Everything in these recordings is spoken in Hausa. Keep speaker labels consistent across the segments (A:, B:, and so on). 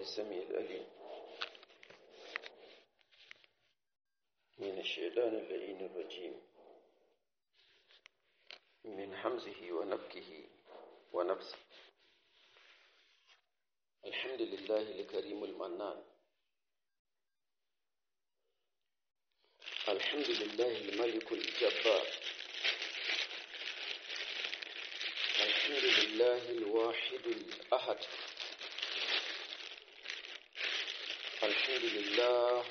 A: السميع الأليم من الشيطان اللئيم الرجيم من حمزه ونفكه ونفسه الحمد لله الكريم المنان الحمد لله الملك الجبار الحمد لله الواحد الأحد الحمد لله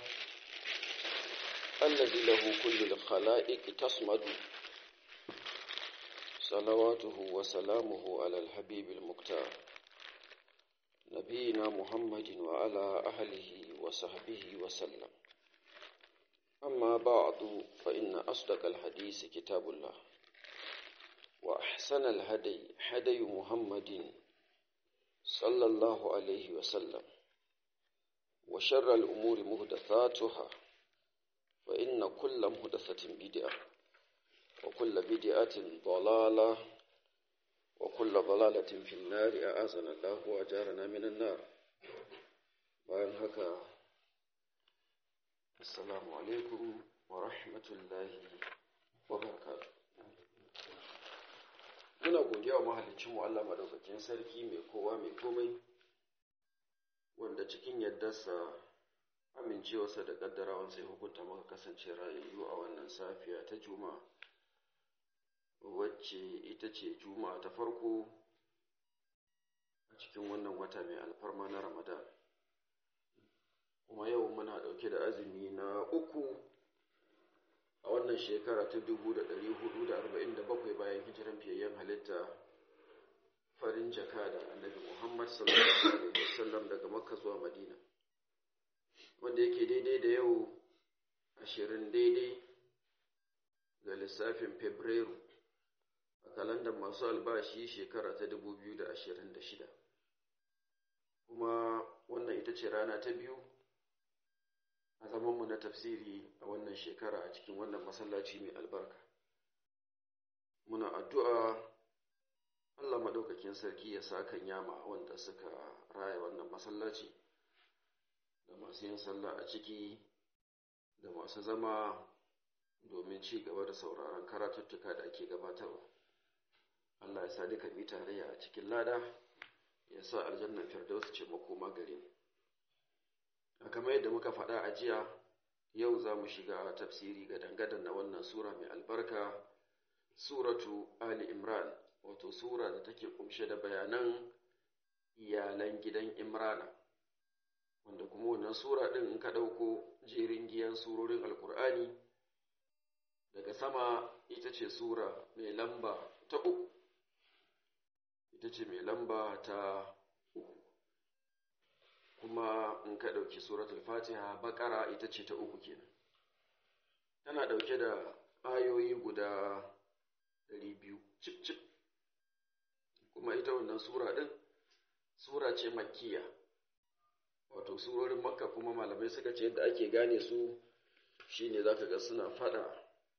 A: الذي له كل الخلائق تصمد صلواته وسلامه على الحبيب المختار نبينا محمد وعلى أهله وصحبه وسلم أما بعد فإن أصدق الحديث كتاب الله وأحسن الهدي هدي محمد صلى الله عليه وسلم وشر الأمور مهدثاتها فإن كل مهدثة بدعة وكل بدعة ضلالة وكل ضلالة في النار أعاذنا الله وأجارنا من النار bayan haka assalamu alaikum wa rahmatullahi wa barakatuh muna godiya wa mahalicinmu Allah madaukakin sarki mai kowa mai komai wanda cikin yaddarsa amincewarsa da kaddarawan sai hukunta maka kasance rayayyu a wannan safiya ta juma'a wacce ita ce juma'a ta farko a cikin wannan wata mai alfarma na ramadan kuma yau muna ɗauke da azumi na uku a wannan shekara ta dubu da ɗari hudu da arba'in da bakwai bayan hijiran fiyayyen halitta farin jaka da annabi muhammad sallallahu alaihi wasallam daga makka zuwa madina wanda yake daidai da yau ashirin daidai ga lissafin fabrairu a kalandar masu albashi shekara ta dubu biyu da ashirin da shida kuma wannan ita ce rana ta biyu a zamanmu na tafsiri a wannan shekara a cikin wannan masallaci mai albarka muna addu'a Allah maɗaukakin sarki ya sa kan yama wanda suka raya wannan masallaci da masu yin sallah a ciki da masu zama domin ci gaba da sauraron karatuttuka da ake gabatarwa Allah ya sa duka mi tarayya a cikin lada ya sa aljannan firdaus ce makoma gare mu a kamar yadda muka faɗa a jiya yau za mu shiga tafsiri ga dangadan na wannan sura mai albarka suratu ali imran wato sura da take kumshe da bayanan iyalan gidan imrana wanda kuma wannan sura ɗin in ka ɗauko jerin giyan surorin alkur'ani daga sama ita ce sura mai lamba ta uku ita ce mai lamba ta uku kuma in ka ɗauki suratul fatiha bakara ita ce ta uku kenan tana ɗauke da ayoyi guda ɗari biyu cip cip kuma ita wannan sura ɗin sura ce makkiya wato surorin makka kuma malamai suka ce yadda ake gane su shine zaka ga suna faɗa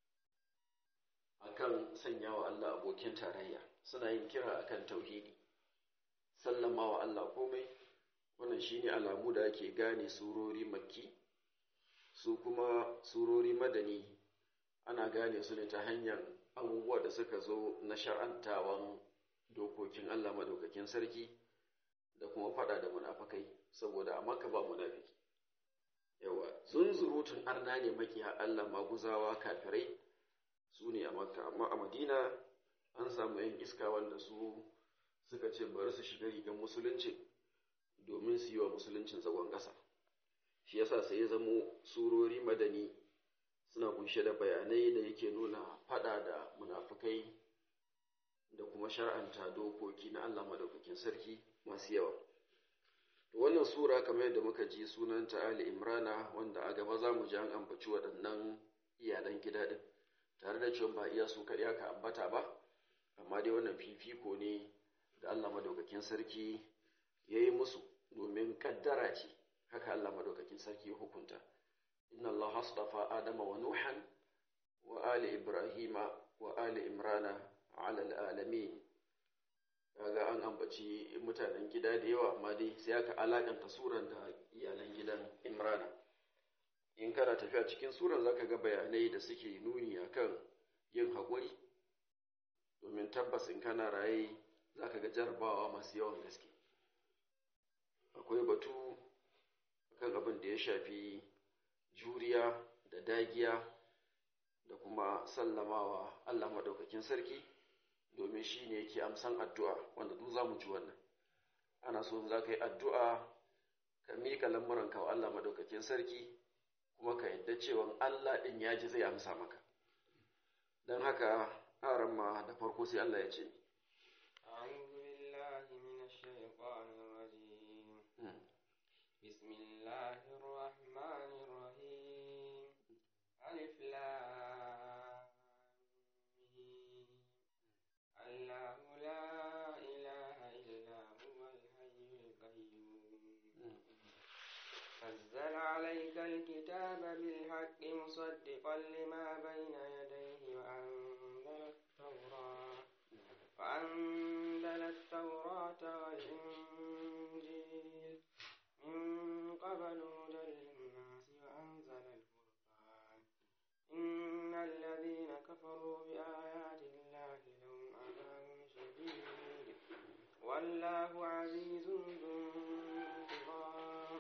A: akan sanya wa Allah abokin tarayya suna yin kira akan tauhidi sallama wa Allah komai wannan shine alamu da ake gane surori makki su kuma surori madani ana gane su ne ta hanyar abubuwa da suka zo na shar'antawan dokokin Allah madaukakin sarki da kuma fada da munafakai saboda a maka ba munafiki yawa sun surutun arna ne makiya Allah maguzawa kafirai su ne a makka amma a madina an samu yan iska wanda su suka ce bari su shiga rigar musulunci domin su yi wa musuluncin zagon ƙasa shi yasa sai ya zamo surori madani suna kunshe da bayanai da yake nuna fada da munafukai da kuma shar'anta dokoki na Allah madaukakin sarki masu yawa to wannan sura kamar yadda muka ji sunanta Ali Imrana wanda a gaba za mu ji an ambaci waɗannan iyalan gida din tare da cewa ba iya su kaɗai aka ambata ba amma dai wannan fifiko ne da Allah madaukakin sarki ya yi musu domin kaddara ce haka Allah madaukakin sarki ya hukunta inna Allah astafa adama wa nuhan wa ali ibrahima wa ali imrana ala alamin kaga an ambaci ambaci mutanen gida da yawa amma dai sai aka alakanta suran da iyalan gidan imrana in kana tafiya cikin suran zaka ga bayanai da suke nuni akan yin haƙuri domin tabbas in kana raye zaka ga jarabawa masu yawan gaske akwai batu kan abin da ya shafi juriya da dagiya da kuma sallamawa Allah maɗaukakin sarki domin shi ne yake amsan addu'a wanda duk za mu ji wannan ana so za ka yi addu'a ka miƙa lamuranka wa Allah maɗaukakin sarki kuma ka yadda cewa Allah ɗin ya ji zai amsa maka don haka haram ma da farko sai Allah ya ce
B: بسم الله الرحمن الرحيم ألف لام الله لا إله إلا هو الحي القيوم نزل عليك الكتاب بالحق مصدقا لما بين يديه وأنزل التوراة وأنزل التوراة والإنجيل من قبل هدى للناس وأنزل الفرقان إن الذين كفروا بآيات الله لهم عذاب شديد والله عزيز ذو انتقام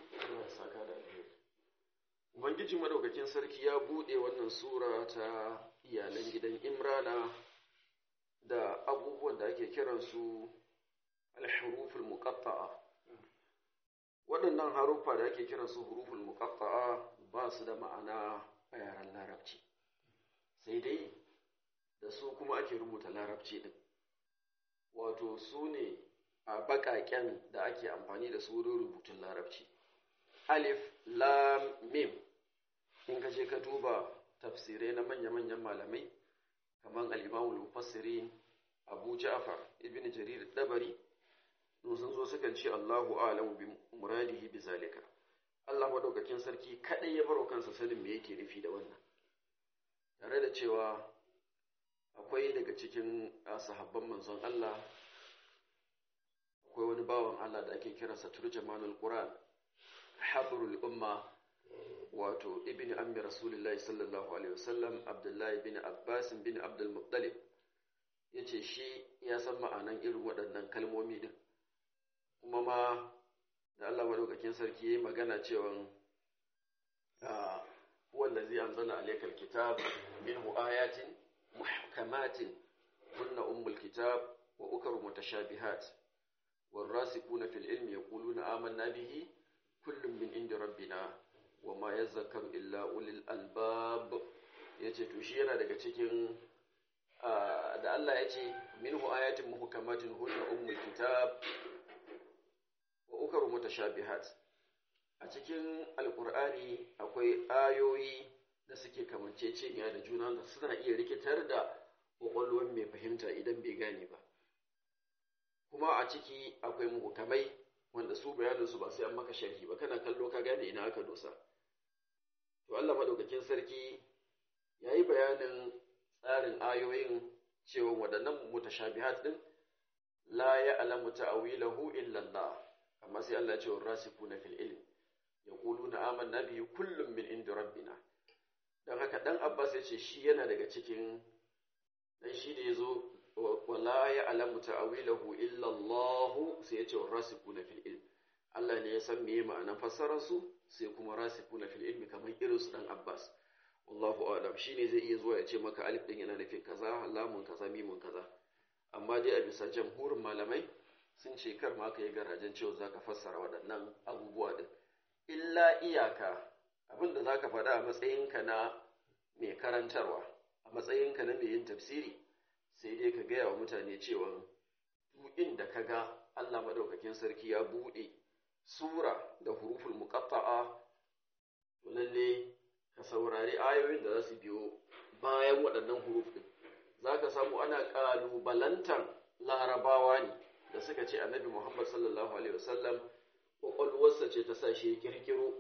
A: Ubangiji madaukakin sarki ya buɗe wannan sura ta iyalan gidan Imrana da abubuwan da ake kiransu al-huruful muqatta'a. Waɗannan haruffa da ake kiransu huruful muqatta'a ba su da ma'ana a yaren Larabci. Sai dai da su kuma ake rubuta Larabci din. Wato su ne a baƙaƙen da ake amfani da su wurin rubutun Larabci. Alif, Lam, Mim. in ka je ka duba tafsirai na manya-manyan malamai kamar al-imamul mufassirin Abu Ja'far ibn Jarir Dabari sun zo sukan ce Allahu a'lamu bi muradihi bi zalika Allah madaukakin sarki kadai ya baro kansa sanin me yake nufi da wannan tare da cewa akwai daga cikin sahabban manzon Allah akwai wani bawan Allah da ake kiransa turjamanul Qur'an habrul umma wato ibn ammi rasulullahi sallallahu alaihi wasallam abdullahi bin abbas bin abdul muttalib yace shi ya san ma'anan irin waɗannan kalmomi din kuma ma da Allah madaukakin sarki yayi magana cewa huwa allazi anzala alayka alkitab minhu ayatin muhkamatin hunna ummul kitab wa ukru mutashabihat والراسخون في العلم يقولون آمنا به كل من عند ربنا wa ma ya zakaru illa ulil albab ya ce to shi yana daga cikin da Allah ya ce minhu ayatin muhkamatin hunna ummul kitab wa ukaru mutashabihat a cikin alqur'ani akwai ayoyi da suke kamanceceniya da juna da suna iya rikitar da kwakwalwar mai fahimta idan bai gane ba kuma a ciki akwai muhkamai wanda su bayaninsu ba sai an maka sharhi ba kana kallo ka gane ina aka dosa To Allah madaukakin sarki ya yi bayanin tsarin ayoyin cewa waɗannan mutashabihat din la ya alamu ta'awilahu illa Allah amma sai Allah ya ce rasikuna fil ilm yaquluna amanna bihi kullum min inda rabbina dan haka dan Abbas ya ce shi yana daga cikin dan shi da yazo wala ya alamu ta'awilahu illa Allah sai ya ce rasikuna fil ilm Allah ne ya san meye ma'anar fassarar su sai kuma rasikuna fil ilmi kamar irin su dan Abbas wallahu a'lam shine zai iya zuwa ya ce maka alif din yana nufin kaza lamun kaza mimun kaza amma dai a bisa jamhurin malamai sun ce kar ma kai garajen cewa zaka fassara waɗannan abubuwa din illa iyaka abin da zaka faɗa a matsayinka na mai karantarwa a matsayinka na mai yin tafsiri sai dai ka gaya wa mutane cewa duk inda ka ga Allah madaukakin sarki ya buɗe sura da huruful muqatta'a to lalle ka saurari ayoyin da za su biyo bayan waɗannan huruf din zaka samu ana ƙalubalantar larabawa ne da suka ce annabi Muhammad sallallahu alaihi wasallam kwakwalwarsa ce ta sa shi ya kirkiro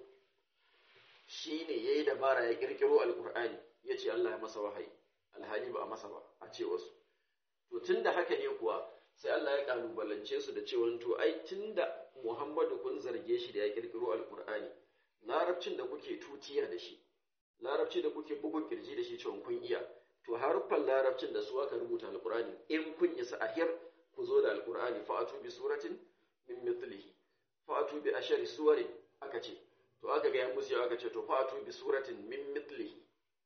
A: shi ne ya yi dabara ya kirkiro alkur'ani ya ce Allah ya masa wahayi alhali ba a masa ba a ce wasu to tun da haka ne kuwa sai Allah ya kalubalance su da cewa to ai tunda Muhammadu kun zarge shi da ya kirkiro alkur'ani larabcin da kuke tutiya da shi larabci da kuke bugun kirji da shi cewa kun iya to haruffan larabcin da su aka rubuta alkur'ani in kun isa ahir ku zo da alkur'ani fa'atu bi suratin min mithlihi fa'atu bi ashari suwarin aka ce to aka ga ya musu aka ce to fa'atu bi suratin min mithlihi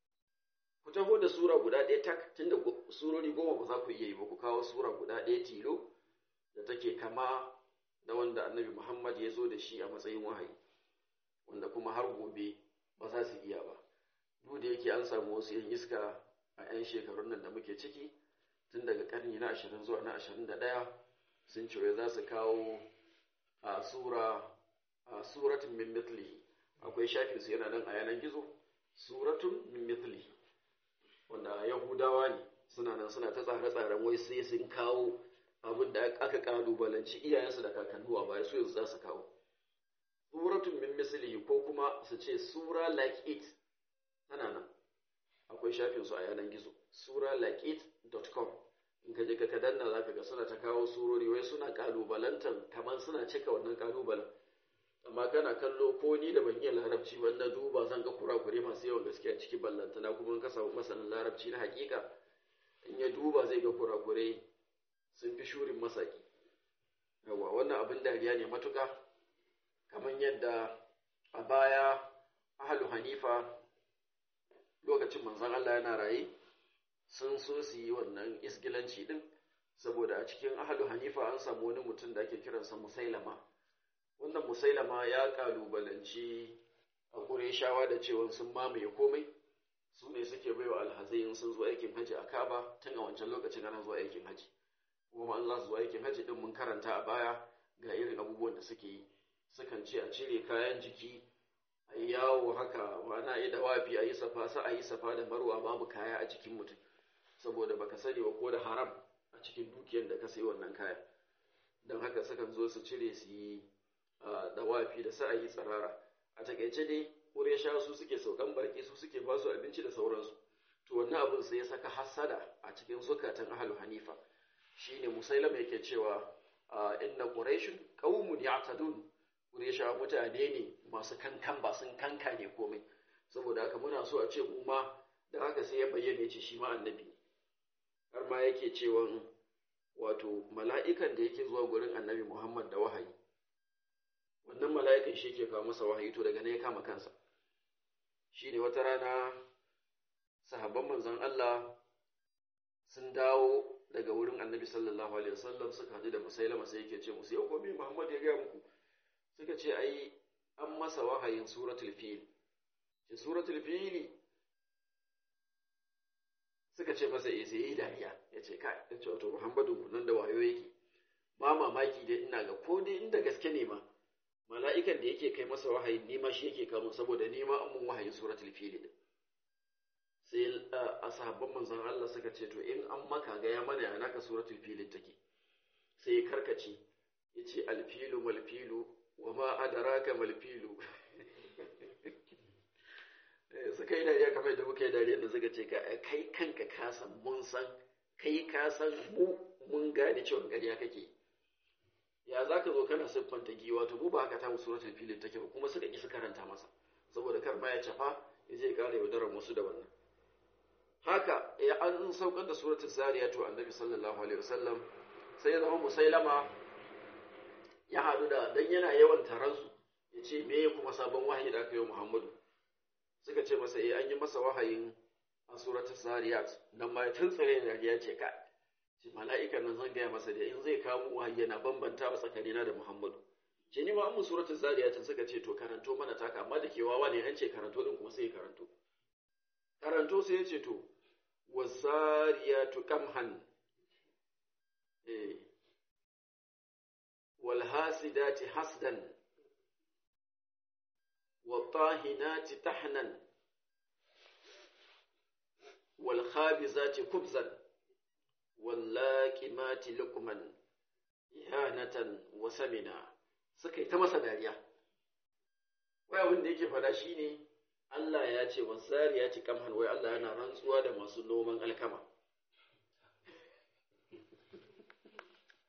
A: ku taho da sura guda ɗaya tak tunda surori goma ba za ku iya yi ba ku kawo sura guda ɗaya tilo da take kama da wanda annabi Muhammad ya zo da shi a matsayin wahayi wanda kuma har gobe ba za su iya ba duk da yake an samu wasu yan iska a 'yan shekarun nan da muke ciki tun daga karni na ashirin zuwa na ashirin da ɗaya sun ce za su kawo a sura a suratun min mithlihi akwai shafin su yana nan a yanar gizo suratun min mithlihi wanda yahudawa ne suna nan suna ta tsare-tsaren wai sai sun kawo abin da aka kalubalanci iyayensu da kakannu a baya su yanzu za su kawo suratun min mislihi ko kuma su ce sura like it tana nan akwai shafin su a yanar gizo sura like it.com in ka je ka ka danna zaka ga suna ta kawo surori wai suna kalubalantan kamar suna cika wannan kalubalen amma kana kallo ko ni da ban iya larabci ba na duba zan ga kurakure masu yawan gaskiya ciki ballantana kuma in ka samu masanin larabci na hakika in ya duba zai ga kurakure sun fi shurin masaki yawa wannan abin dariya ne matuka kamar yadda a baya ahalu hanifa lokacin manzon Allah yana raye sun so su yi wannan isgilanci din saboda a cikin ahalu hanifa an samu wani mutum da ake kiransa musailama wannan musailama ya kalubalanci a ƙureshawa da cewa sun mamaye komai su ne suke baiwa alhazai in sun zo aikin haji a kaba tun a wancan lokacin ana zuwa aikin haji kuma an za su zo aikin haji din mun karanta a baya ga irin abubuwan da suke yi sukan ce a cire kayan jiki a yi yawo haka ma'ana a yi dawafi a yi safa sa a yi safa da marwa babu kaya a jikin mutum saboda baka sani ba ko da haram a cikin dukiyar da ka sayi wannan kaya don haka sukan zo su cire su yi dawafi da sa'ayi tsirara a takaice dai ƙuresha su suke saukan baki su suke ba su abinci da sauransu to wannan abin sai ya saka hassada a cikin zukatan ahlu hanifa shine musailama yake cewa inna quraishun qaumun ya'tadun quraisha mutane ne masu kankan ba sun kanka ne komai saboda haka muna so a ce mu ma da haka sai ya bayyana ya ce shi ma annabi har ma yake cewa wato mala'ikan da yake zuwa gurin annabi Muhammad da wahayi wannan mala'ikan shi ke kawo masa wahayi to daga ne ya kama kansa shi ne wata rana sahabban manzon Allah sun dawo daga wurin annabi sallallahu alaihi wasallam suka haɗu da musailama sai yake ce musu yau gobe Muhammad ya gaya muku suka ce ai an masa wahayin suratul fil ce suratul fili suka ce masa eh sai yi dariya ya ce kai ya ce wato Muhammadu nan da wayo yake ba mamaki dai ina ga ko dai inda gaske ne ma mala'ikan da yake kai masa wahayin nima shi yake kamo saboda nima an mun wahayin suratul fili din sai a sahabban manzon Allah suka ce to in an maka ga ya mana yana ka suratul fili take sai ya karkace yace alfilu malfilu wa ma adraka malfilu suka yi dariya kamar da muka yi dariya da suka ce kai kanka ka san mun san kai ka san mu mun gane cewa ƙarya kake ya za ka zo kana siffanta giwa to mu ba haka ta mu suratul filin take ba kuma suka ki su karanta masa saboda kar ma ya cafa ya je ƙara yaudarar wasu da wannan haka ya an saukar da suratul zariya to annabi sallallahu alaihi wasallam sai ya zama musailama ya haɗu da dan yana yawan taransu ya ce me kuma sabon wahayi da aka yi wa muhammadu suka ce masa eh an yi masa wahayin a suratul zariyat nan ma ya tuntsire da ya ce ka ce mala'ikan nan zan gaya masa da in zai kawo wahayi yana bambanta wa tsakanina da Muhammadu ce ni ma an suratul zariyat suka ce to karanto mana taka amma da ke wawa ne an ce karanto din kuma sai ya karanto karanto sai ya ce to wazariyatu qamhan eh wal hasidati hasdan والطاهنات تحنا والخابزات خبزا واللاكمات لقما إهانة وسمنا suka yi ta masa dariya wai abin da yake fada shine Allah ya ce wasari ya ci kamhan wai Allah yana rantsuwa da masu noman alkama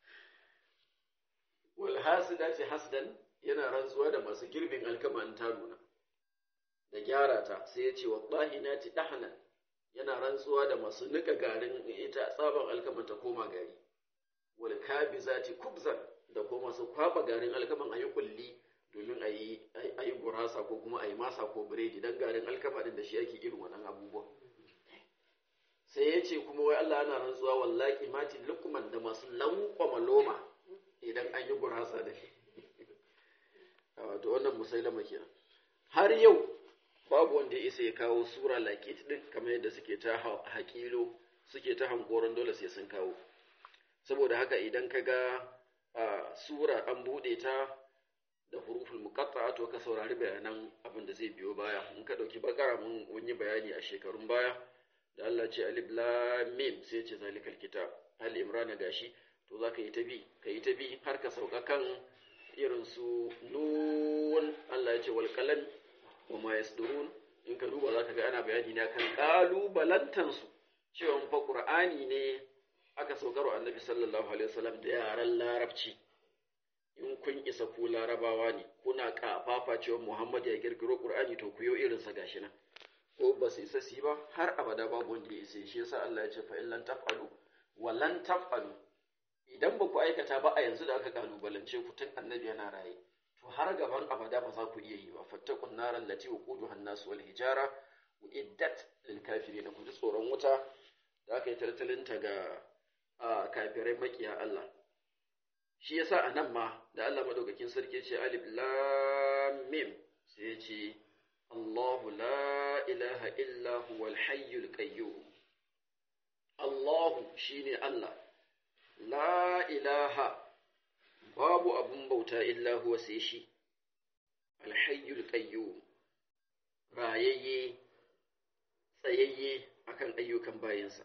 A: hasidati hasdan yana rantsuwa da masu girbin alkama in ta nuna da gyara ta sai ya ce wa ɗahinati ɗahanan yana rantsuwa da masu nika garin ita tsaban alkaman ta koma gari wal kabizati kubzan da kuma masu kwaba garin alkaman ayi kulli domin ayi ayi gurasa ko kuma ayi masa ko biredi dan garin alkama din da shi yake irin wannan abubuwa sai ya ce kuma wai Allah yana rantsuwa wallahi mati lukman da masu lankwama loma idan an yi gurasa da shi wato wannan musailama kenan har yau babu wanda ya isa ya kawo sura like it din kamar yadda suke ta haƙilo suke ta hankoron dole sai sun kawo saboda haka idan ka ga sura an buɗe ta da huruful muqatta to ka saurari bayanan abin da zai biyo baya in ka ɗauki bakara mun yi bayani a shekarun baya da Allah ce alif lam mim sai ce zalikal kitab hal imran gashi to za ka yi ta bi ka yi ta bi har ka sauka kan irin su nun Allah ya ce wal qalam wa ma yasdurun in ka duba za ka ga ana bayani ne kan kalubalantan su cewa fa qur'ani ne aka saukarwa annabi sallallahu alaihi wasallam da yaran larabci in kun isa ku larabawa ne kuna kafafa cewa Muhammad ya kirkiro qur'ani to ku yo irin sa gashi nan ko ba su isa su ba har abada babu wanda ya isa shi yasa Allah ya ce fa in lan taf'alu wa lan taf'alu idan ba ku aikata ba a yanzu da aka kalubalance ku tun annabi yana raye to har gaban abada ba za ku iya yi ba fattakun naran lati waquduha an-nas wal hijara uiddat lil kafirin ku ji tsoron wuta da aka yi taltalinta ga kafirai makiya Allah shi yasa anan ma da Allah madaukakin sarki ce alif lam mim sai ya ce Allahu la ilaha illa huwal hayyul qayyum Allahu shine Allah la ilaha babu abun bauta illa huwa sai shi alhayyul qayyum rayayye tsayayye akan ayyukan bayinsa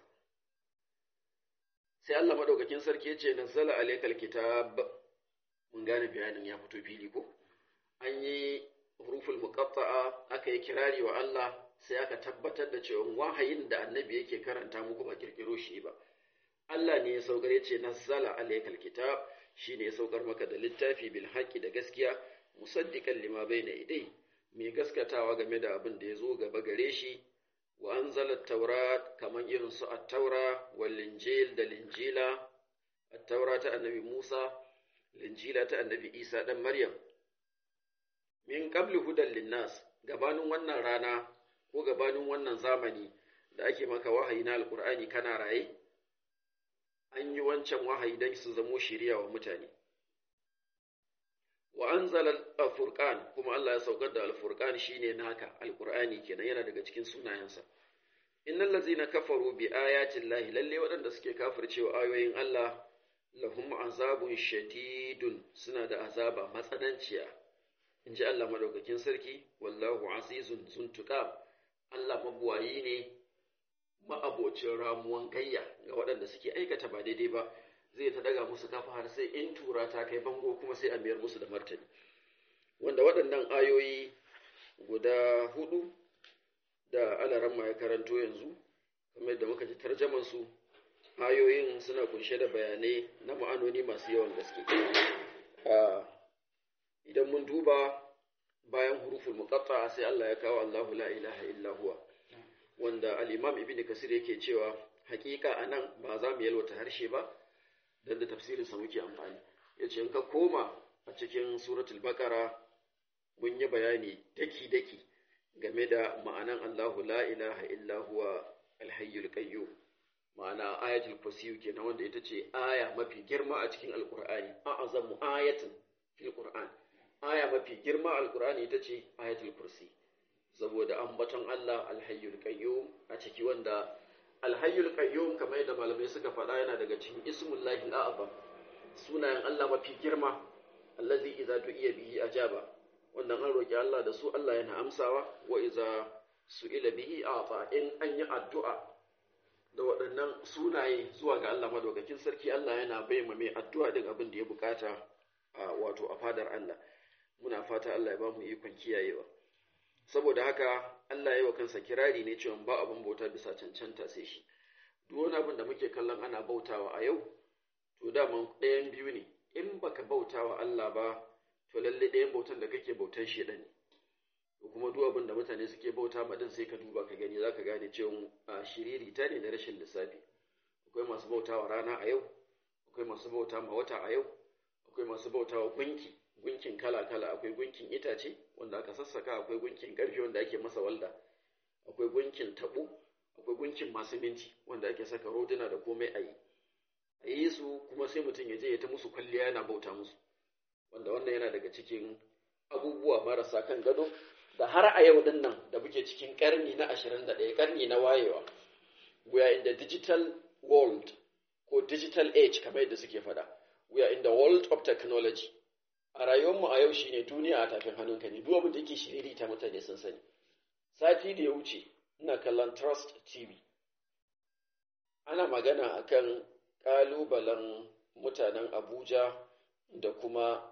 A: sai Allah madaukakin sarki ya ce nazzala alaykal kitab mun gane bayanin ya fito fili ko an yi huruful muqatta'a aka yi kirari wa Allah sai aka tabbatar da cewa wahayin da annabi yake karanta muku ba kirkiro shi ba Allah ne ya saukar ya ce nazzala alaykal kitab shine ya saukar maka da littafi bil haqqi da gaskiya musaddiqan lima bayna idai mai gaskatawa game da abin da ya zo gaba gare shi wa anzala taurat kaman irin su at-taura wal injil da linjila at-taura ta annabi Musa linjila ta annabi Isa dan Maryam min qablu hudan linnas gabanin wannan rana ko gabanin wannan zamani da ake maka wahayi na alqur'ani kana raye an yi wancan wahayi don su zamo shiriya wa mutane wa anzala al-furqan kuma Allah ya saukar da al-furqan shine naka al-qur'ani kenan yana daga cikin sunayensa innal ladzina kafaru bi ayati llahi lalle waɗanda suke kafircewa ayoyin Allah lahum azabun shadidun suna da azaba matsananciya inji Allah madaukakin sarki wallahu azizun zuntuqa Allah mabuwayi ne ma'abocin ramuwan gayya ga waɗanda suke aikata ba daidai ba zai ta daga musu kafa har sai in tura ta kai bango kuma sai a mayar musu da martani wanda waɗannan ayoyi guda hudu da alaramma ya karanto yanzu kamar da muka ji tarjaman su ayoyin suna kunshe da bayanai na ma'anoni masu yawan gaske idan mun duba bayan huruful muqatta sai Allah ya kawo Allahu la ilaha illa huwa wanda al-Imam Ibn Kasir yake cewa hakika anan ba za mu yalwata harshe ba dan da tafsirin sa muke amfani yace in ka koma a cikin suratul baqara mun yi bayani daki daki game da ma'anan Allahu la ilaha illa huwa al-hayyul qayyum ma'ana ayatul kursi kenan wanda ita ce aya mafi girma a cikin alqur'ani a'azamu ayatin fil qur'an aya mafi girma alqur'ani ita ce ayatul kursi saboda ambaton Allah alhayyul qayyum a ciki wanda alhayyul qayyum kamar yadda malamai suka faɗa yana daga cikin ismullahi al'azam sunayen Allah mafi girma allazi idza du'iya bihi ajaba wannan an roki Allah da su Allah yana amsawa wa idza su'ila bihi ata in an yi addu'a da waɗannan sunaye zuwa ga Allah madaukakin sarki Allah yana bayyana mai addu'a din abin da ya bukata wato a fadar Allah muna fata Allah ya ba mu ikon kiyayewa saboda haka Allah ya yi wa kansa kirari ne cewa ba abin bauta bisa cancanta sai shi duk wani abin da muke kallon ana bautawa a yau to daman ɗayan biyu ne in ba baka bauta wa Allah ba to lalle ɗayan bautan da kake bautan shedan ne ko kuma duk abin da mutane suke bauta ma din sai ka duba ka gani zaka gane cewa a shiriri ta ne na rashin lissafi akwai masu bauta wa rana a yau akwai masu bauta ma wata a yau akwai masu bauta wa gunki gunkin kala kala akwai gunkin itace wanda aka sassaka akwai gunkin karfe wanda ake masa walda akwai gunkin tabo akwai gunkin masu minti wanda ake saka roduna da komai a yi a yi su kuma sai mutum ya je ya ta musu kwalliya yana bauta musu wanda wannan yana daga cikin abubuwa marasa kan gado da har a yau din nan da muke cikin karni na 21 karni na wayewa we are in the digital world ko digital age kamar yadda suke fada we are in the world of technology a rayuwarmu a yau shine duniya a tafin hannunka ne duk abin da yake shiriri ta mutane sun sani sati da ya wuce ina kallon trust tv ana magana akan kalubalen mutanen abuja da kuma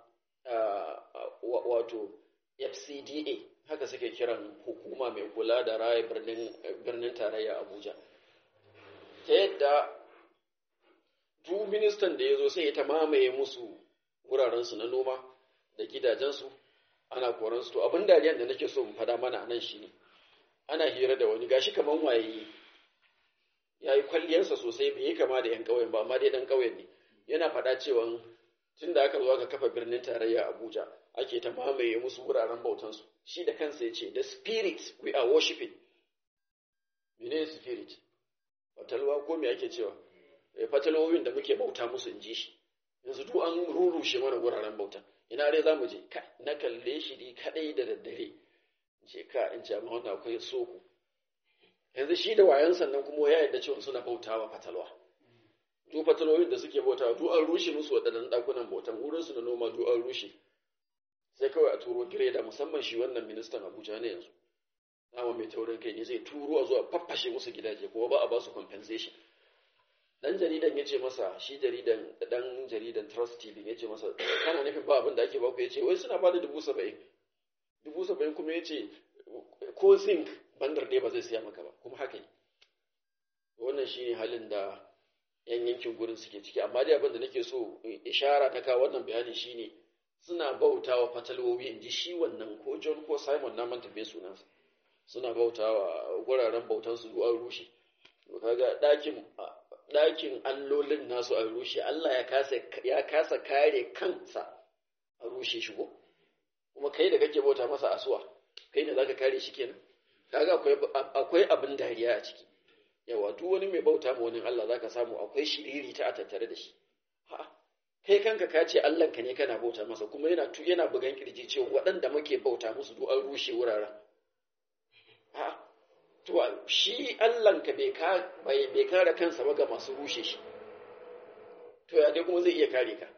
A: wato fcda haka suke kiran hukuma mai kula da raya birnin tarayya abuja ta yadda duk ministan da ya zo sai ya ta mamaye musu wurarensu na noma da gidajensu ana koransu to abin dariyan da nake so mu fada mana a nan shine ana hira da wani gashi kaman waye ya yi kwalliyarsa sosai bai yi kama da yan ƙauyen ba amma dai ɗan ƙauyen ne yana faɗa cewa tun da aka zo aka kafa birnin tarayya abuja ake ta mamaye musu wuraren bautansu shi da kansa ya ce the spirit we are worshiping mene spirit fatalwa ko me ake cewa fatalwowin da muke bauta musu in ji shi yanzu duk an rurushe mana wuraren bauta ina dai za mu je na kalle shi ni kadai da daddare ce ka in ce amma wannan akwai soko yanzu shi da wayan sannan kuma ya yarda cewa suna bautawa fatalwa duk fatalwoyin da suke bautawa duk an rushe musu waɗannan ɗakunan bautan wurin su na noma duk an rushe sai kawai a turo gireda musamman shi wannan ministan Abuja ne yanzu dama mai taurin kai ne zai turo a zuwa faffashe musu gidaje kuma ba a ba su compensation dan jaridan ya ce masa shi jaridan dan jaridan trust tv ya ce masa kana nufin ba abin da ake baku ya ce wai suna ba da dubu saba'in dubu saba'in kuma ya ce ko zinc bandar ɗaya ba zai siya maka ba kuma haka ne wannan shi ne halin da yan yankin gurin suke ciki amma dai abin da nake so ishara ta kawo wannan bayani shine suna bauta wa fatalwowi in ji shi wannan ko john ko simon na manta bai sunansa suna bauta wa guraren bautansu an rushe kaga ɗakin ɗakin allolin nasu a rushe Allah ya kasa ya kasa kare kansa a rushe shi ko kuma kai da kake bauta masa asuwa kai ne zaka kare shi kenan kaga akwai akwai abin dariya a ciki yawa duk wani mai bauta ma wani Allah zaka samu akwai shiriri ta a tattare da shi ha kai kanka ka ce Allah ka ne kana bauta masa kuma yana tu yana bugan kirji cewa waɗanda muke bauta musu duk an rushe wuraren ha to shi Allahnka bai kare kansa ba ga masu rushe shi to ya dai kuma zai iya kare ka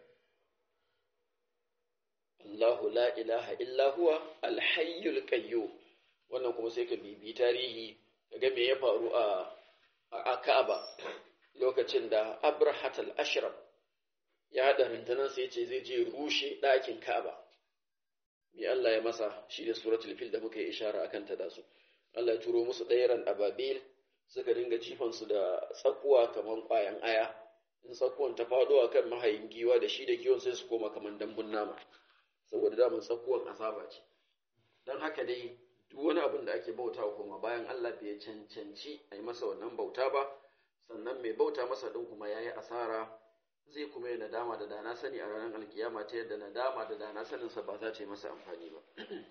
A: Allahu la ilaha illa huwa alhayyul qayyum wannan kuma sai ka bibi tarihi kaga me ya faru a a Ka'aba lokacin da Abrahat al-Ashraf ya hada rundunar sai ce zai je rushe ɗakin Ka'aba me Allah ya masa shi da suratul fil da muka yi ishara akan ta da su Allah ya turo musu ɗairan ababil suka dinga jifansu da tsakuwa kamar ƙwayan aya in tsakuwan ta faɗo a kan mahayin giwa da shi da giwon sai su koma kamar dambun nama saboda daman tsakuwan azaba ce don haka dai duk wani abin da ake bautawa kuma bayan Allah bai cancanci a yi masa wannan bauta ba sannan mai bauta masa ɗin kuma ya yi asara zai kuma yi nadama da dana sani a ranar alkiyama ta yadda nadama da dana saninsa ba za ta yi masa amfani ba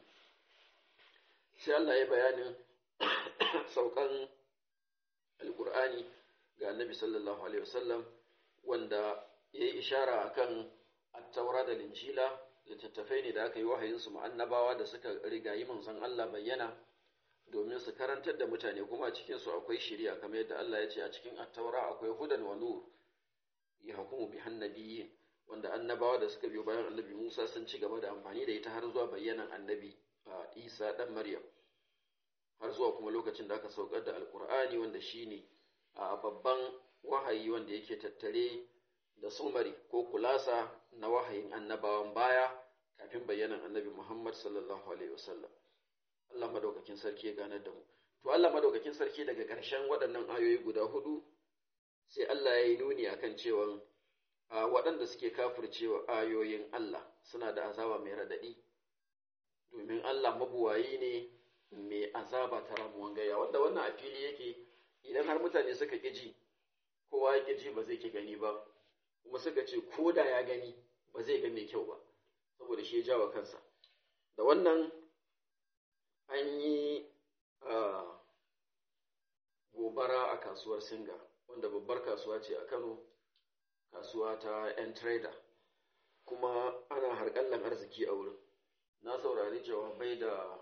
A: sai Allah ya bayanin saukan alkur'ani ga annabi sallallahu alaihi wasallam wanda ya yi ishara akan attaura da linjila littattafai ne da aka yi wahayinsu ma'annabawa da suka rigayi manzon Allah bayyana domin su karantar da mutane kuma a cikinsu akwai shiriya kamar yadda Allah ya ce a cikin attaura akwai hudan wa nur ya hukumu bi hannabiyyin wanda annabawa da suka biyo bayan annabi Musa sun ci gaba da amfani da ita har zuwa bayyanan annabi Isa dan Maryam har zuwa kuma lokacin da aka saukar da alkur'ani wanda shine a babban wahayi wanda yake tattare da sumari ko kulasa na wahayin annabawan baya kafin bayyanan annabi Muhammad sallallahu alaihi wasallam Allah madaukakin sarki ya ganar da mu to Allah madaukakin sarki daga ƙarshen waɗannan ayoyi guda hudu sai Allah ya yi nuni akan cewa a waɗanda suke kafircewa ayoyin Allah suna da azaba mai raɗaɗi domin Allah mabuwayi ne mai azaba ta ramuwan gaya wanda wannan a fili yake idan har mutane suka ƙi ji kowa ya ƙi ji ba zai ƙi gani ba kuma suka ce ko da ya gani ba zai ga mai kyau ba saboda shi ya jawa kansa da wannan an yi gobara a kasuwar singa wanda babbar kasuwa ce a kano kasuwa ta 'yan trader kuma ana harƙallan arziki a wurin na saurari jawabai da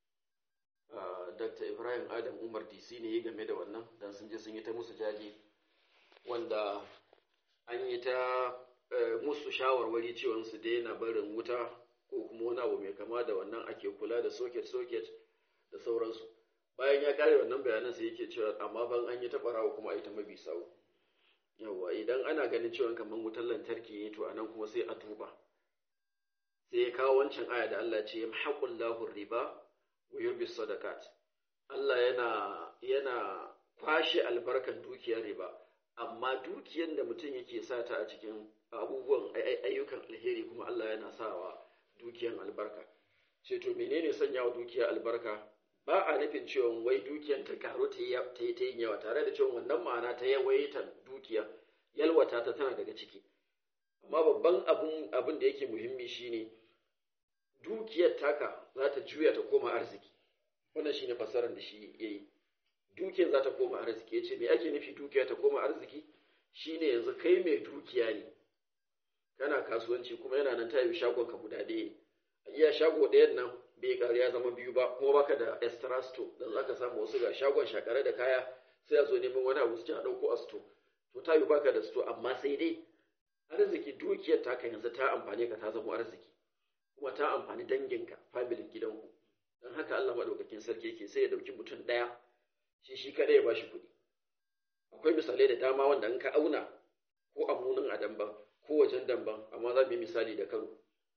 A: dr ibrahim adam umar dc ne game da wannan don sun je sun yi ta musu jaje wanda an yi ta musu shawarwari cewa su daina barin wuta ko kuma wani abu mai kama da wannan ake kula da socket-socket da sauransu bayan ya kare wannan bayanan sai yake cewa amma ban an yi ta barawa kuma a yi ta mabi sawu yawa idan ana ganin cewa kamar wutar lantarki ne to anan kuma sai a duba sai ya kawo wancan aya da Allah ce yamhaqullahu riba wa yurbi sadaqat Allah yana yana kwashe albarkan dukiyar riba amma dukiyar da mutum yake sata a cikin abubuwan ayyukan alheri kuma Allah yana sawa dukiyar albarka ce to menene sanya wa dukiya albarka ba a nufin cewa wai dukiyar ta karu ta yi ta yin yawa tare da cewa wannan ma'ana ta yawaitan dukiya yalwata ta tana daga ciki amma babban abun abin da yake muhimmi shine dukiyar taka za ta juya ta koma arziki wannan shine fasarar da shi yayi dukiyar za ta koma arziki yace me ake nufi dukiya ta koma arziki shine yanzu kai mai dukiya ne kana kasuwanci kuma yana nan tayi shagon ka guda ɗaya a iya shago ɗayan nan bai ƙari ya zama biyu ba kuma baka da extra store dan zaka samu wasu ga shagon shakare da kaya sai a zo neman wani abu su a ɗauko a store to tayi baka da store amma sai dai arziki dukiyar taka yanzu ta amfane ka ta zama arziki kuma ta amfani danginka familin gidanku don haka Allah maɗaukakin sarki yake sai ya ɗauki mutum ɗaya shi shi kaɗai ya bashi kuɗi akwai misalai da dama wanda in ka auna ko a munin a damban ko wajen damban amma za mu yi misali da kano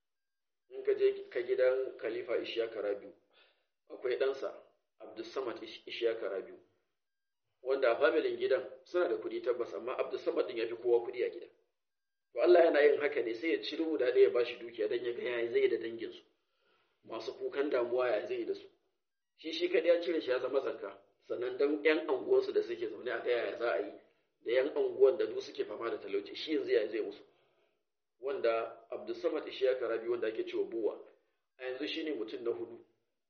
A: in ka je ka gidan khalifa ishiyaka rabiu akwai ɗansa abdulsamad ishiyaka rabiu wanda a familin gidan suna da kuɗi tabbas amma abdulsamad ɗin ya fi kowa kuɗi a gidan to Allah yana yin haka ne sai ya ciro guda ɗaya ya bashi dukiya don ya ga yaya zai da danginsu masu kukan damuwa ya zai da su shi shi kaɗai ya cire shi ya zama zakka sannan don ƴan anguwansu da suke zaune a ga yaya za a yi da ƴan anguwan da duk suke fama da talauci shi yanzu ya zai musu wanda Abdulsamad Ishiyaka Rabi wanda ake cewa buwa a yanzu shine mutum na hudu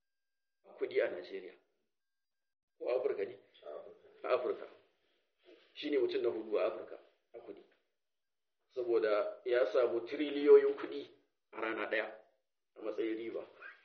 A: a kuɗi a Najeriya ko Afirka ne a Afirka shine mutum na hudu a Afirka a kuɗi saboda ya samu tiriliyoyin kuɗi a rana ɗaya a matsayin riba.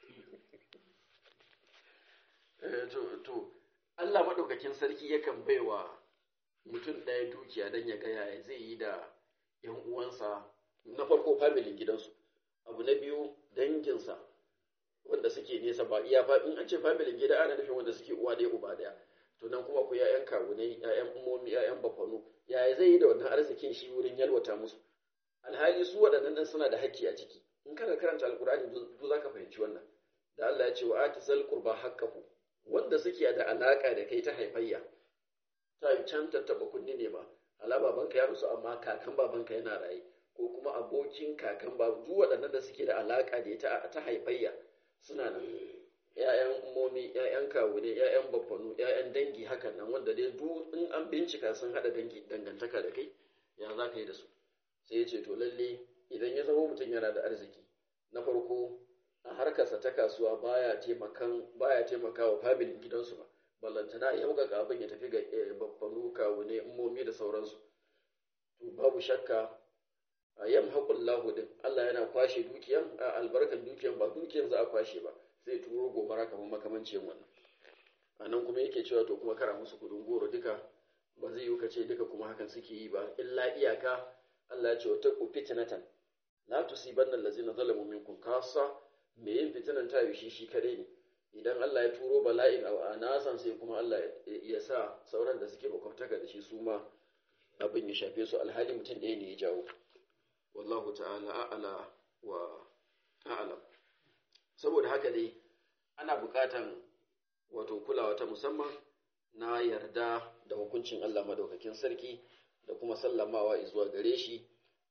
A: to, Allah maɗaukakin sarki yakan baiwa mutum ɗaya dukiya don ya ga yaya zai yi da ‘yan uwansa na farko familin gidansu, abu na biyu danginsa wanda suke nesa ba iya in an ce familin gida ana nufin wanda suke uwa ɗaya uba ɗaya to nan kuma ku ‘ya'yan kawunai ‘ya'yan umomi ‘ya'yan bafanu yaya zai yi da wannan arzikin shi wurin yalwata musu alhali su waɗannan nan suna da hakki a ciki in kana karanta alkur'ani duk za ka fahimci wannan da Allah ya ce wa ati zal qurba haqqahu wanda suke da alaka da kai ta haifayya ta yi can tattaba kunni ne ba ala babanka ya rusu amma kakan babanka yana raye ko kuma abokin kakan ba duk waɗannan da suke da alaka da ita ta haifayya suna nan ‘ya'yan umomi, ‘ya'yan kawune, ‘ya'yan baffanu, ‘ya'yan dangi hakan nan wanda dai duk in an bincika sun haɗa dangi dangantaka da kai, ya za ka yi da su. Sai ya ce, to lalle idan ya zama mutum yana da arziki, na farko a harkarsa ta kasuwa baya taimakan baya taimakawa familin gidansu ba, ballantana ya ga abin ya tafi ga baffanu, kawune, umomi da sauransu. To babu shakka a yam haƙullahu din Allah yana kwashe dukiyan a albarkan dukiyan ba dukiyan za a kwashe ba. zai turo gobara kamar makamancin wannan a nan kuma yake cewa to kuma kara musu kudin goro duka ba zai yi ka ce duka kuma hakan suke yi ba illa iyaka Allah ya ce wa taqu fitnatan la tusibanna allazina zalamu minkum kasa me yin fitinan ta shi shi kadai ne idan Allah ya turo bala'in a nasan sai kuma Allah ya sa sauran da suke makwabtaka da shi su ma abin ya shafe su alhali mutum ɗaya ne ya jawo wallahu ta'ala a'ala wa a'lam saboda haka dai ana buƙatan wato kulawa ta musamman na yarda da hukuncin Allah madaukakin sarki da kuma sallamawa zuwa gare shi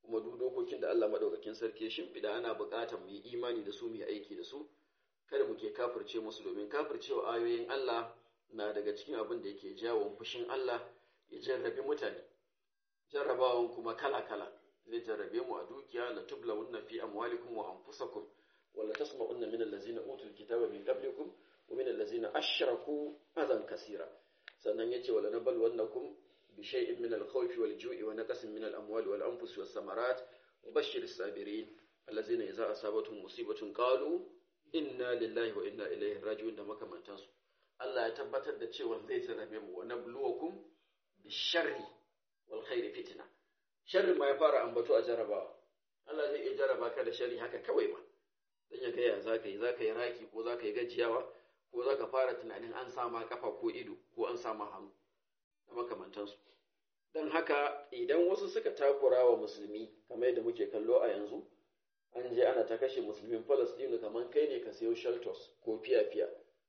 A: kuma duk dokokin da Allah madaukakin sarki ya shimfiɗa ana buƙatar mu yi imani da su mu yi aiki da su kada mu ke kafirce musu domin kafircewa ayoyin Allah na daga cikin abin da yake jawo fushin Allah ya jarrabi mutane jarrabawan kuma kala-kala zai jarrabe mu a dukiya la tublawunna fi amwalikum wa anfusakum wa la tasma'unna min allazina utul kitaba min qablikum wa min allazina ashraku adan kasira sannan yace wala nabluwannakum bi shay'in min al-khawfi wal ju'i wa naqsin min al-amwali wal anfusi was samarat wa bashshiris sabirin allazina idza asabatuhum musibatun qalu inna lillahi wa inna ilaihi raji'un da makamantansu Allah ya tabbatar da cewa zai jarrabe mu wa nabluwakum bi sharri wal khairi fitna sharri ma ya fara ambato a jarrabawa Allah zai iya jarraba ka da sharri haka kawai ba dan ya gaya zaka yi zaka yi raki ko zaka yi gajiyawa ko zaka fara tunanin an sama kafa ko ido ko an sama hannu da makamantansu dan haka idan wasu suka takura wa musulmi kamar yadda muke kallo a yanzu an je ana ta kashe musulmin Falastinu kamar kai ne ka sayo shelters ko fiya-fiya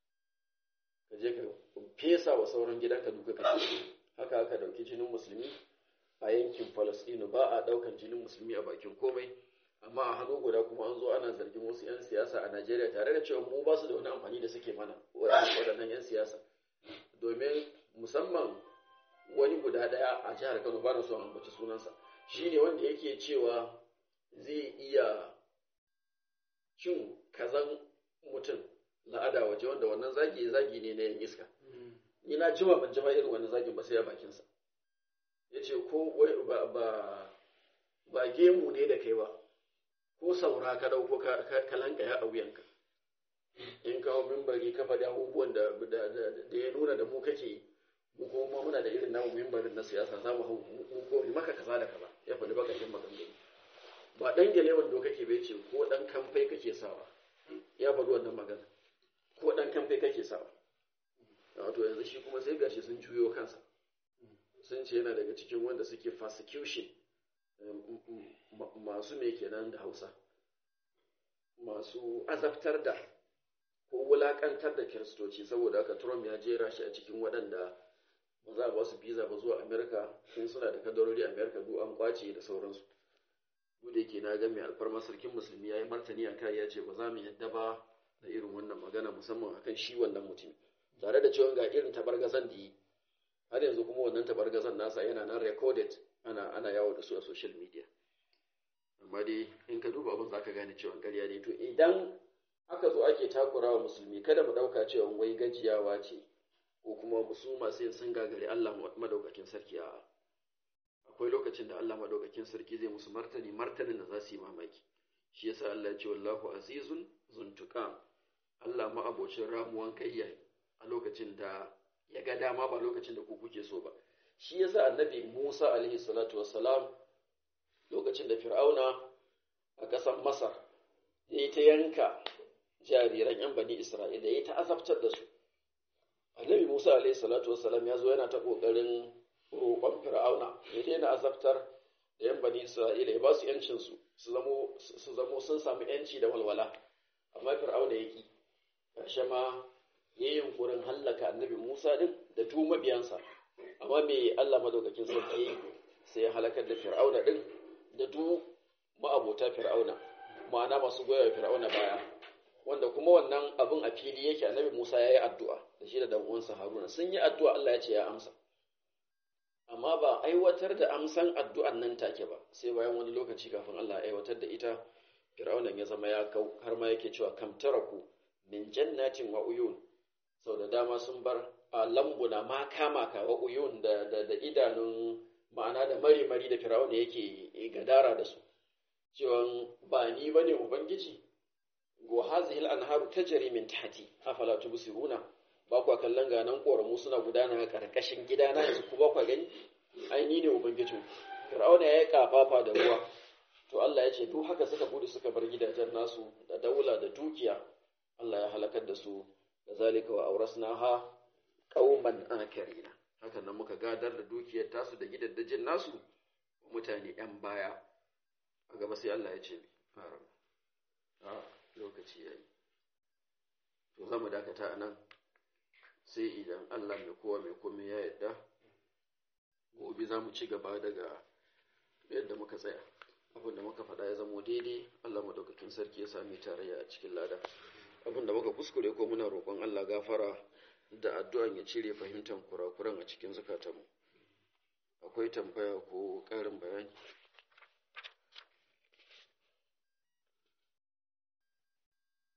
A: ka je ka fesa wa sauran gidanka duka kashe haka aka dauki jinin musulmi a yankin Falastinu ba a daukan jinin musulmi a bakin komai amma a hannu guda kuma an zo ana zargin wasu 'yan siyasa a Najeriya tare da cewa mu ba su da wani amfani da suke mana waɗannan 'yan siyasa domin musamman wani guda ɗaya a jihar Kano ba na so ambaci sunansa shine wanda yake cewa zai iya cin kazan mutum la'ada waje wanda wannan zagi zagi ne na yan iska ni na jima ban jima irin wannan zagin ba sai a bakinsa ya ce ko ba, ba, ba gemu ne da kai ba ko saura ka dauko ka lankaya a wuyanka in kawo mimbari ka faɗi abubuwan da, da, ya nuna da mu kake mu kuma muna da irin namu mimbarin na siyasa za mu hau mu ko maka kaza da kaza ya faɗi bakakin maganganu ba ɗan gelewan do kake bai ce ko ɗan kamfai kake sawa ya faɗi wannan magana ko ɗan kamfai kake sawa wato yanzu shi kuma sai gashi sun juyo kansa sun ce yana daga cikin wanda suke persecution masu me kenan da hausa masu azabtar da ko wulakantar da kiristoci saboda haka trump ya jera shi a cikin waɗanda ba za a ba su visa ba zuwa amerika sun suna da kadarori amerika duk an kwace da sauransu mu da yake na ga mai alfarma sarkin musulmi ya yi martani a kai ya ce ba za mu yadda ba da irin wannan magana musamman akan shi wannan mutum tare da cewa ga irin tabargazan da yi har yanzu kuma wannan tabargazan nasa yana nan recorded ana ana yawo da su a social media amma dai in ka duba abin zaka gane cewa ƙarya ne to idan aka zo ake takura wa musulmi kada mu ɗauka cewa wai gajiyawa ce ko kuma musu masu yin sun gagari Allah madaukakin sarki a'a akwai lokacin da Allah madaukakin sarki zai musu martani martanin da za su yi mamaki shi yasa Allah ya ce wallahu azizun zuntuqam Allah ma abocin ramuwan kayya a lokacin da ya ga dama ba lokacin da ku kuke so ba shi yasa annabi Musa alaihi salatu wassalam lokacin da Fir'auna a ƙasar Masar ya yi ta yanka jariran 'yan bani Isra'ila ya yi ta azabtar da su annabi Musa alaihi salatu wassalam ya zo yana ta ƙoƙarin roƙon fir'auna ya daina azabtar da yan bani isra'ila ya ba su yancin su su zamo sun samu yanci da walwala amma fir'auna ya ki ƙarshe ma ya yi yunkurin hallaka annabi musa din da tu mabiyansa amma me allah madaukakin sarki sai ya halakar da fir'auna din da tu ma'abota fir'auna ma'ana masu goya fir'auna baya wanda kuma wannan abin a fili yake annabi musa ya yi addu'a da shi da dan uwansa haruna sun yi addu'a allah ya ce ya amsa amma ba aiwatar da amsan addu'an nan take ba sai bayan wani lokaci kafin Allah ya aiwatar da ita fir'aunan ya zama ya kau har ma yake cewa kam taraku min jannatin wa uyun sau da dama sun bar a lambuna ma kama ka wa uyun da, da, da idanun ma'ana da mari mari da fir'auna yake gadara da su cewa ba ni bane ubangiji go hazihil anharu tajri min tahti afala tubsiruna ba kwa kallon ganan ƙoramu suna gudana a ƙarƙashin gidana yanzu ku ba kwa gani ai ni ne ubangijin fir'auna ya yi kafafa da ruwa to Allah ya ce duk haka suka gudu suka bar gidajen nasu da daula da dukiya Allah ya halakar da su da zalika wa aurasnaha qauman akarina haka nan muka gadar da dukiyar tasu da gidaddajin nasu wa mutane yan baya a gaba sai Allah ya ce fara a lokaci yayi to zamu dakata anan sai idan Allah mai kowa mai komai ya yarda gobe za mu ci gaba daga yadda muka tsaya abin da muka faɗa ya zamo daidai Allah madaukakin sarki ya sami tarayya a cikin lada abin da muka kuskure ko muna roƙon Allah gafara da addu'an ya cire fahimtar kurakuran a cikin zukatanmu akwai tambaya ko ƙarin bayani